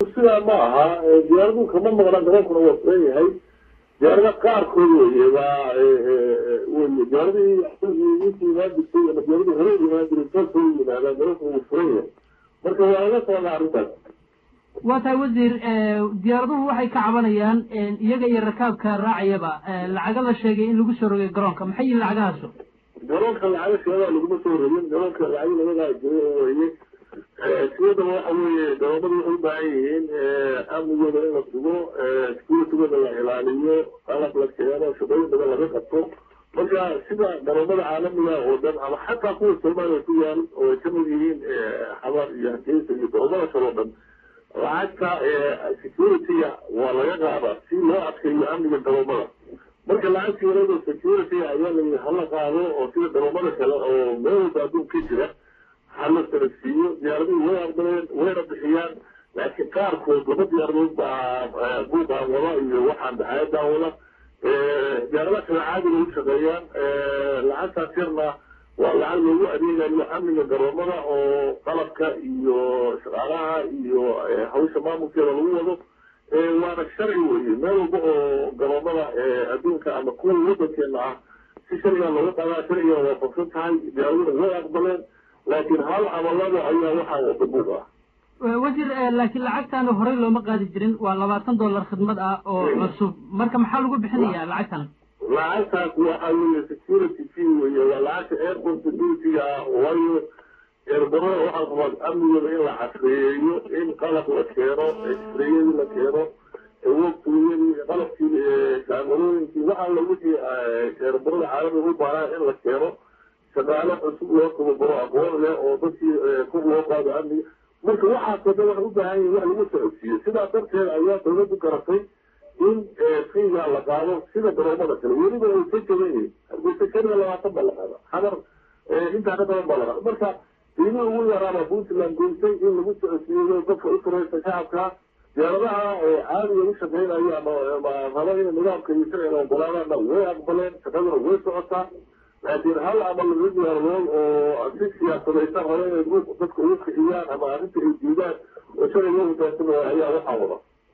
sidaa ma aha diyaaradu kama maqnaan garonkuna waa furan yahay diyaarada qaarkood weye waa weye diyaaradii intii imaan jirtay ama diyaaradii hore imaan jiray saasoo yimaadaan garonku wuu furan yahay marka waa laga socdaa arrintaas waa tahay wasiir diyaaraduhu waxay ka cabanayaan iyaga iyo rakaabka raacayaba lacaga la sheegay in lagu soo rogay garoonka maxay yihin lacagahaasu garoonka lacaga sheegaa laguma soo rogin garoonka lacag labadaa jiro weye siyadaba waxa weeye garoomadu waxay u baahan yihiin amnigooda in la sugo securitygooda la ilaaliyo qalab la keeno shaqooyin badan laga qabto marka sida garoomada caalamiga oo dhan ama xataa kuwa soomaaliya ku yaal oo ay kamid yihiin xabar iyo hargeysa iyo garoomada kale oo dhan lacagta security-ga waa laga qaadaa si loo adkeeyo amniga garoomada marka lacagta yarada security ayaa layihi hala qaado oo sida garoomada kale oo meel walba adduunka jira hala sanadsiiyo diyaaraduhu way aqbaleen wayna bixiyaan laakiin qaarkood laba diyaaradood baa buuqaan wada iyo waxaan daxayadan wada diyaaradaha kale caadiga u shaqeeyaan lacagtaas yarna waa lacag loogu adeegayo amniga garoomada oo qalabka iyo shaqaalaha iyo hawsha maamulkeeda lagu wado waana sharci weye meel walba oo garoomada adduunka ama kuwa wadankeena ah si sharciga looga qaadaa sharciga waafaqsan tahay diyaaraduna way aqbaleen laakiin hal camalada ayaa waxaa wada buuq ah wasiir laakiin lacagtan horey looma qaadi jirin waa labaatan dollar khidmad ah oo cusub marka maxaa lagu bixinayaa lacagtan lacagtaas waxa weeye security fee weye waa lacagta airport security-ga ah waayo eerbarada waxaa qabaa amnigooda in la casreeyeeyo in qalab la keeno xreyadii la keeno wogtooyadii qalabkii kaamalooyinkii waxaa la wixii eerbarada caalamiga u baahnaa in la keeno shaqaale cusub loo tababaro aqoon leh oo dadkii kor loo qaado amniga marka waxaasoo dhan waxay u baahan yihin wax lagu socodsiiyo sidaa darteed ayaa dawladdu garatay in fiiga la qaado sida garoomada kale weliba way ka jaban yihiin hargeysa keliya labaatan baa la qaada xadar intaa ka badan baa la qaada marka qiimihii ugu yaraaba puntland goysay in lagu socodsiiyo dadka u furaysa shacabka diyaaradaha caadiga u shaqeynayo ama raba in nidaamka iyo sharciga ogolaadaana way aqbaleen shaqaduna way socotaa laakiin hal ama laba diyaaradood oo si siyaasadaysan hore inay dadka ugu kixiyaan ama arrinta ay diidaan oo sharciga u hogaansama ayaa waxaa wada